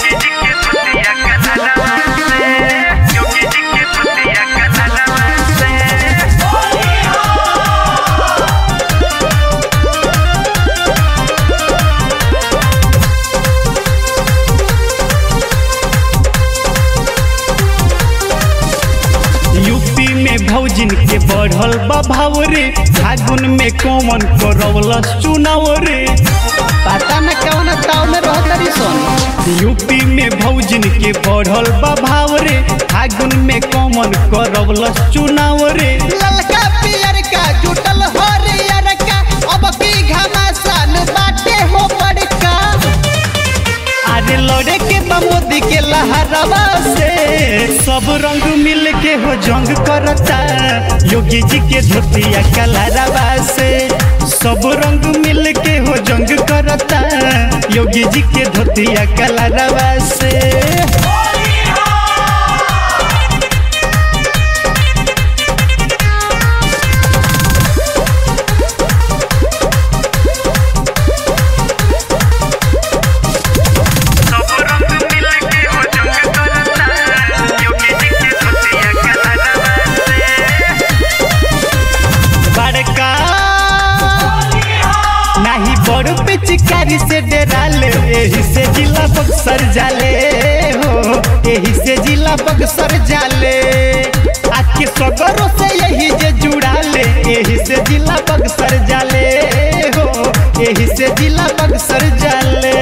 UP में भौजिन के बढ़ल बा भाव रे फागुन में कौन करवलस चुनाव रे पता न कौन ताव में रहतरी सन यूपी में भौजिन के बढ़ल बा भाव रे फागुन में कौन करवलस चुनाव रे ललका पियर का जुटल हरियर का अब की घमासान बाटे हो बड़का अरे लड़े के बा मोदी के लहरवा से सब रंग मिल के हो जंग करता योगी जी के धोतिया कलरवा से सब रंग मिल के हो जंग करता योगी जी के धोतिया कलरवा से बड़का नाही बड़ पिचकारी से डराले एही से जिला बक्सर जाले हो एही से जिला बक्सर जाले आके सगरों से यही जे जुड़ाले एही से जिला बक्सर जाले हो एही से जिला बक्सर जाले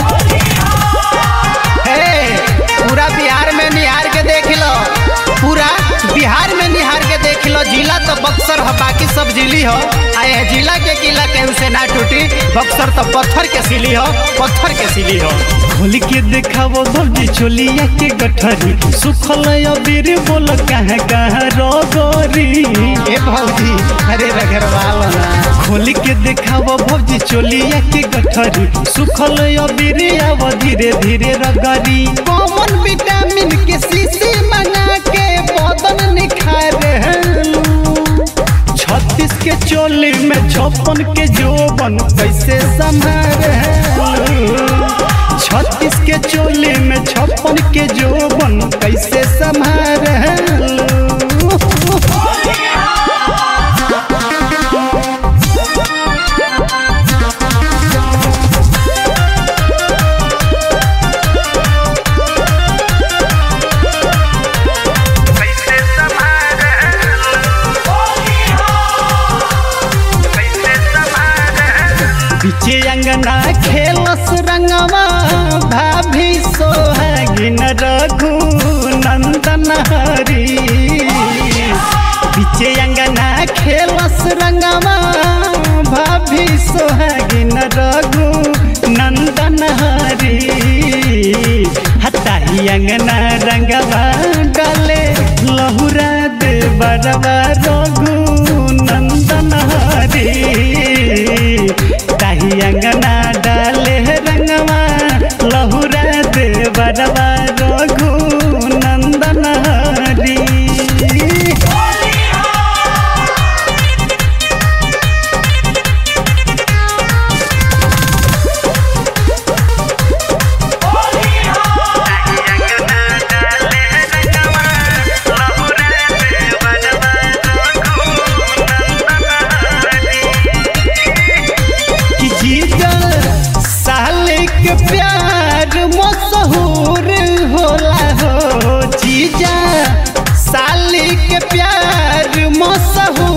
हे पूरा बिहार में निहार के देख लो पूरा बिहार में निहार के देख लो जिला तो बक्सर है बाकी सब जिली हो आए जिला के किला केहू से ना टूटी बक्सर तो पत्थर के सिली हो पत्थर के सिली हो खोल के देखावो भौजी चोलिया के गठरी सुखल अबीर बोल कहाँ कहाँ रोगोरी ए भौजी अरे रगरवाल ना खोल के देखावो भौजी चोलिया के गठरी सुखल अबीर आव धीरे धीरे रगरी कॉमन विटामिन के शीशी मंगा के बदन निखार छत्तीस के चोली में छप्पन के जोबन कैसे संभार छत्तीस के चोली में छप्पन के जोबन कैसे संभार पीछे अंगना खेलस रंगवा भाभी सोहागिन रघु नंदन हरी पीछे अंगना खेलस रंगवा भाभी सोहागिन रघु नंदन हरी हताही अंगना रंगवा डाले लहुरा दे बरवा रघु नंदन हरी ताही अंगना डाले रंगवा लहुरा दे बरवा रघु नंदन हरी कि जीजा साल के प्यार मशहूर होला हो जीजा साली के प्यार मशहूर